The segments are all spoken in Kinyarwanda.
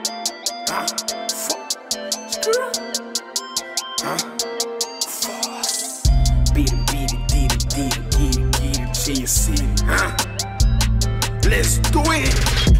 Huh? Fuck. Screw. Huh? Force. Beat it, beat it, beat it, beat it, beat it, beat it till you see it. Huh? Let's do it.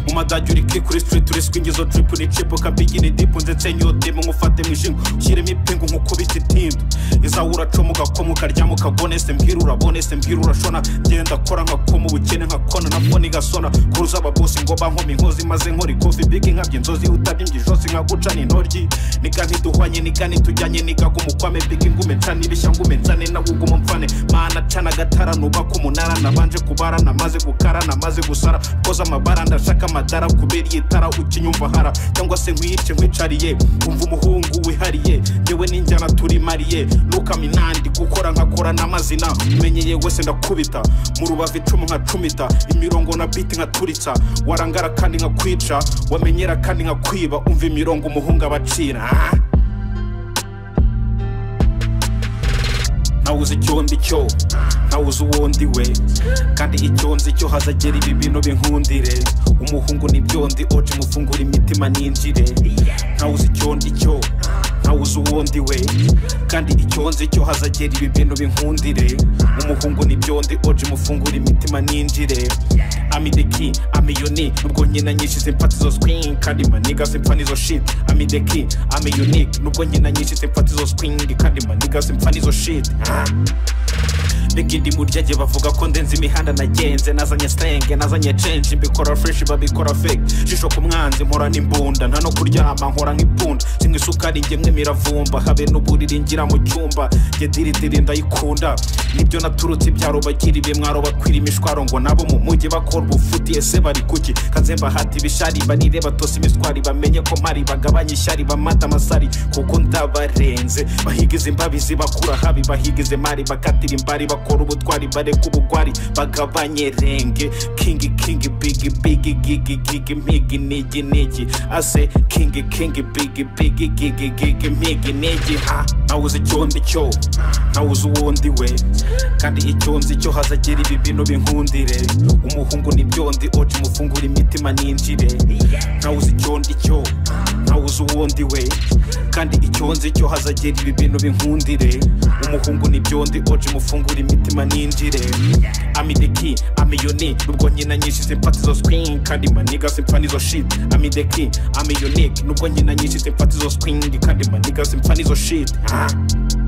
mu madage uri kuri kuri street uri swingizo trip ni chip kabigini deep ndetse nyotemo ngufate mwijima ushyiremo ipingu nkukubita itindu izawe uracomoka ko mukaryama ukagone se mbwira urabone se mbwira urashona genda kora nkakoma ubukene nkakona nabwo nigasona kuruza ababosi ngo bankomi inkozi maze nkora ikofi bigi nkabya inzozi utabye imbyijose nkagucana intoryi niga ntiduhwanye niga ntitujyanye niga gumukwame bigi ngume ncana ibishya ngume nzane nawe ugumo mfane mana cana agatara nubaka umunara nabanje kubara namaze gukara namaze gusara koza amabara ndashaka amadara kubera iyi tara ukinyumva hara cyangwa se nkwiyice nkwicariye umva umuhungu wihariye yewe n'injyana turi mariye ntukaminandi gukora nkakora n'amazina umenyeye wese ndakubita mu rubavu icumu nkacumita imirongo na biti nkaturitsa warangara kandi nkakwica wamenyera kandi nkakwiba umva imirongo umuhungu abacira ah? ntawuzi icyo ndi cyo ntawuzi uwo ndi we kandi icyo nzi cyo hazagera ibi bintu binkundire umuhungu nibyo ndi oje mufungura imitima ninjire ntawuzi icyo ndi cyo ntawuzi uwo ndi we kandi icyo nzi cyo hazagera ibi bintu binkundire umuhungu nibyo ndi oje mufungura imitima ninjire amideki amiyoni nubwo nyina nyinshi zimpatizo skwin kandi maniga simpfa nizo shit amideki amiyoni nubwo nyina nyinshi zimpatizo skwin kandi maniga simpfa nizo shit Ah. n'ikindi muryage bavuga ko ndenze imihanda nagenze nazanye sitenge nazanye censhi mbikora fureshi babikora feke jisho ku mwanzi nkora n'imbunda nta no kuryama nkora nk'ipunda sinywa isukari ngemwe miravumba habe n'uburiri ngira mu cyumba njye diridiri ndayikunda nibyo naturutse ibyaro bagiriwe mwaro bakwira imishwaro ngo nabo mu mujyi bakora ubufuti ese bari kuki kazemba hati ibishari banire batose imiswari bamenye ko mpari bagabanye ishyari bamata amasari kuko ndabarenze bahigize imbabizi bakura habi bahigize mari bakatira imbari bakora ubutwari bareka ubugwari bagabanye renge kingi kingi bigi bigi gigi gigi migi nigi nigi ase kingi kingi bigi bigi gigi gigi migi nigi ha ntawuzi icyo ndi cyo ntawuzi uwo ndi we kandi icyo nzi cyo hazagera ibi bintu binkundire umuhungu nibyo ndi oje mufungura imitima ninjire ntawuzi icyo ndi cyo ntawuzi uwo ndi we kandi icyo nzi cyo hazagera ibi bintu binkundire umuhungu nibyo ndi oje mufungura imitima ninjire amideki amiyoni nubwo nyina nyinshi zimpatizo skwin kandi maniga simpfa nizo shit amideki amiyoni nubwo nyina nyinshi zimpatizo skwin kandi maniga simpfa nizo shit ah.